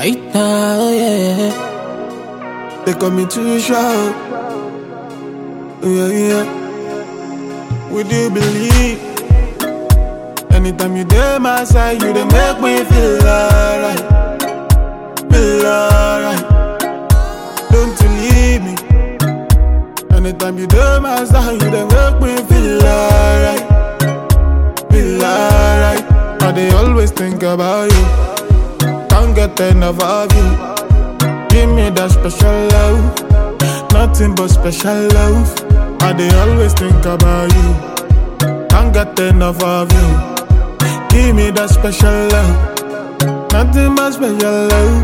Aita, oh yeah. They call me too short. Yeah, yeah. Would you believe? Anytime you there, my side, you they make me feel alright. Feel alright. Don't you leave me. Anytime you there, my side, you they make me feel alright. Feel alright. I they always think about you. Can't get enough of you. Give me that special love, nothing but special love. I they always think about you. Can't get enough of you. Give me that special love, nothing but special love.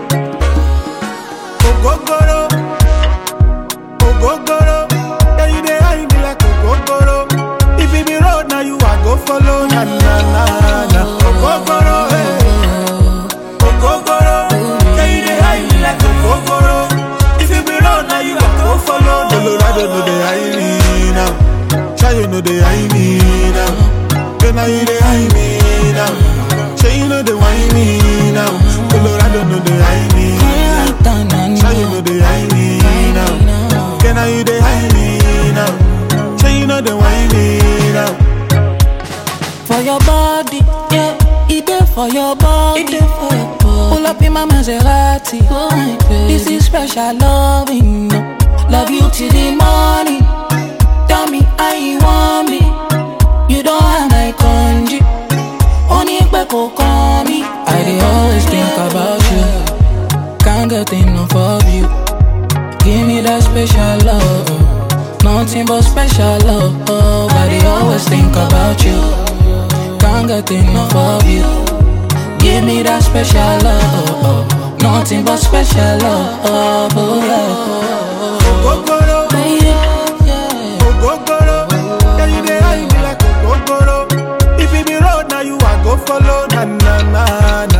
Ogogoro, ogogoro, yeah you dey hide me like ogogoro. If it be road now you I go follow na na na na. Ogogoro, hey. Ogogoro, yeah you dey hide me like ogogoro. If it be road now you I go follow. Colorado no dey hide me now. Chayo no dey hide me now. Then now you dey hide me now. Say you know dey whine me now. Colorado no dey hide me now. Chayo no dey hide me now. Then now you dey hide me now. Say you know dey whine me now. For your body, yeah. It there for your body. It there for your body. Pull up in my Maserati. Oh my baby. This is special loving. no. Love you till the morning. Tell me how you want me. You don't have my congee. Only kò kàn mí. I dey always think about you. Can't get enough of you. Give me that special love. Nothing but special love. I dey always think about you. Can't get enough of you. Give me that special love. Nothing but special love. Oh yeah. Ogogoro, ogogoro, yeah you dey hide me like ogogoro. If it be road now you I go follow na na na